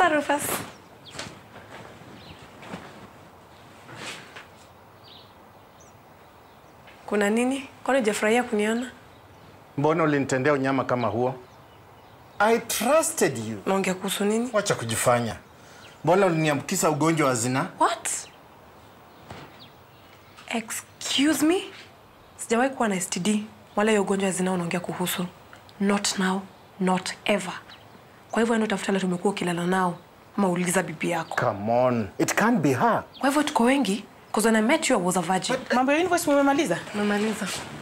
Sasa Rufus. Kuna nini? Kwani hujafurahia kuniona? Mbona ulinitendea unyama kama huo? I trusted you. Naongea kuhusu nini? Wacha kujifanya. Mbona uliniambukiza ugonjwa wa zinaa? What? Excuse me? Sijawahi kuwa na STD wala hiyo ugonjwa ya zinaa unaongea kuhusu. Not now, not ever. Kwa hivyo enda utafuta wale tumekuwa ukilala nao ama uliza bibi yako. Come on. It can't be her. Kwa hivyo tuko wengi because when I met you I was a virgin. Mambo ya invoice mumemaliza? Umemaliza.